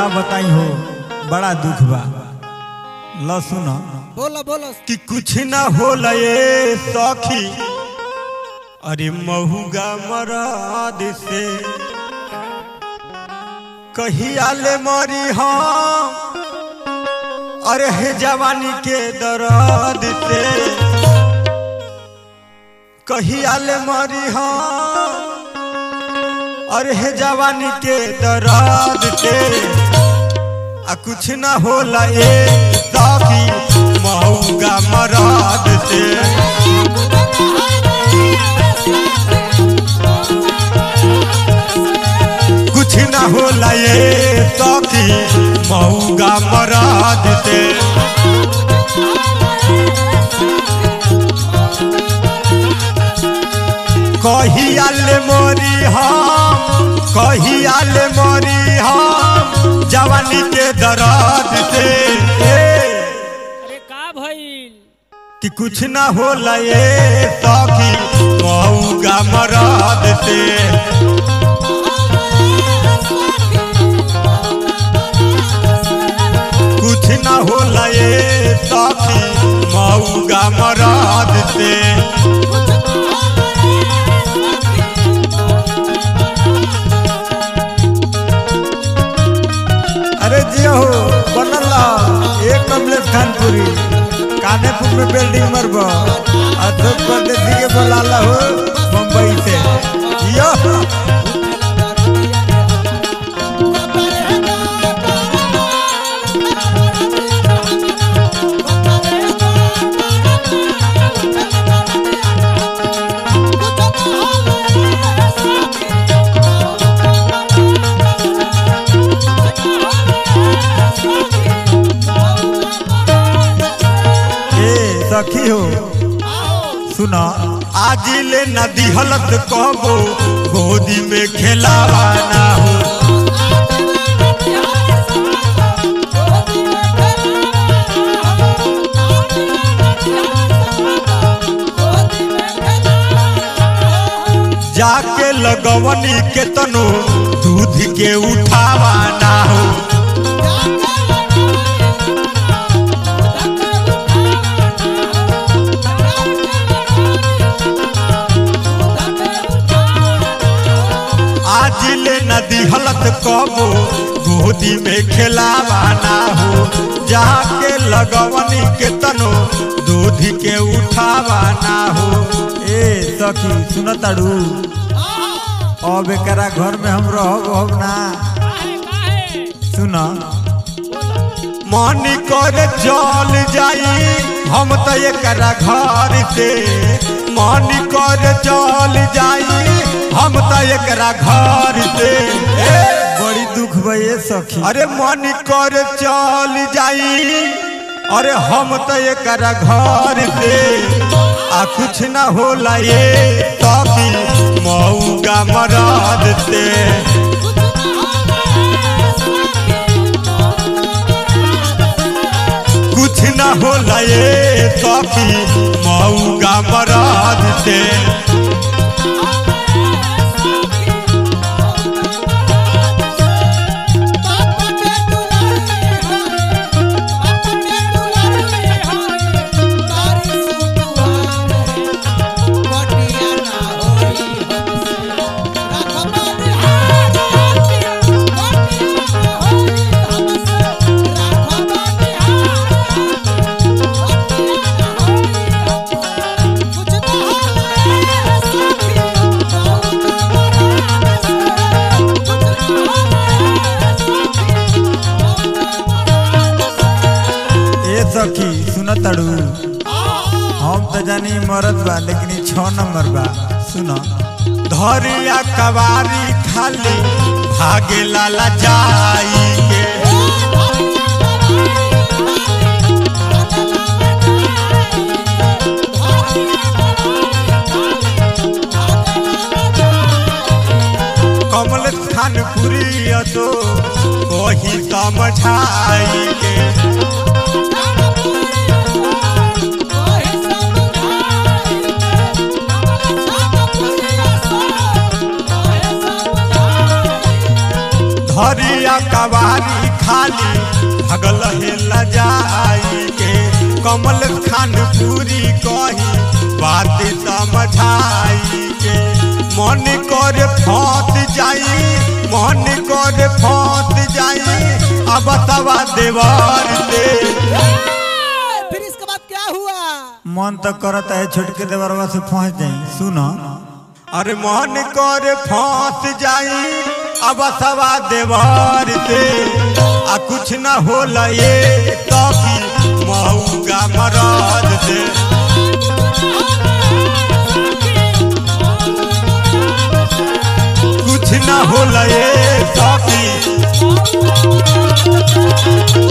का बताई हो बड़ा दुख बा ल सुन बोलो बोलो कि कुछ ना होला ये सखी अरे महुगा मराद से कहिया ले मरी हम अरे हे जवानी के दर्द से कहिया ले मरी हम अरे हे जवानी के दर्द से आ कुछ ना होला ए सखी महुगा मराद से कुछ ना होला ये सखी महुगा मराद से कहिया ले मोरी हम कहिया ले मोरी हम जवानी के दर्द से अरे का भइल कि कुछ ना होला ये सखी महुगा मराद से कुछ ना होला ये सखी महुगा मराद से अरे जिया हो बनल एक कमलेश खानपुरी कानेपुर में बिल्डिंग मरब अशोक परदेसी के बोलाला हो मुंबई से यो ए सखी हो सुना आज ले नदी हलत कहबो गोदी में खेलावा ना हो जाके लगवनी के तनो दूध के उठावा ना हो आज ले नदी हलत कबो गोदी में खेलावा ना हो जाके लगवनी के तनो दूध के उठावा ना हो ए सखी सुनताड़ू अब एकरा घर में हम रहब अब ना काहे काहे सुन मन कर चल जाई हम तो एकरा घर से मन कर चल जाई हम तो एकरा घर से ए, बड़ी दुख भये सखी अरे मन कर चल जाई अरे हम तो एकरा घर से आ कुछ ना होला ये सखी मऊगा मराद से कुछ ना होला ये सखी मऊगा मराद से ए सखी सुनताड़ू हम तो जानी मरद बा लेकिन ई छह नंबर बा सुन धरिया कवारी खाली भागे लाला जाई के कमल खान पुरी तो कोही समझाई के धरिया कवारी खाली भगल हेला जाई के कमल खान पूरी कही बात समझाई के मन कर फंस जाई मन कर फंस जाई अब तवा देवर दे फिर इसके बाद क्या हुआ मन तो करता है छोटके देवरवा से पहुंच जाई सुनो अरे मन कर फंस जाई अब सवा देवर दे आ कुछ न होला ये तभी मऊगा मरद दे कुछ न होला ये तभी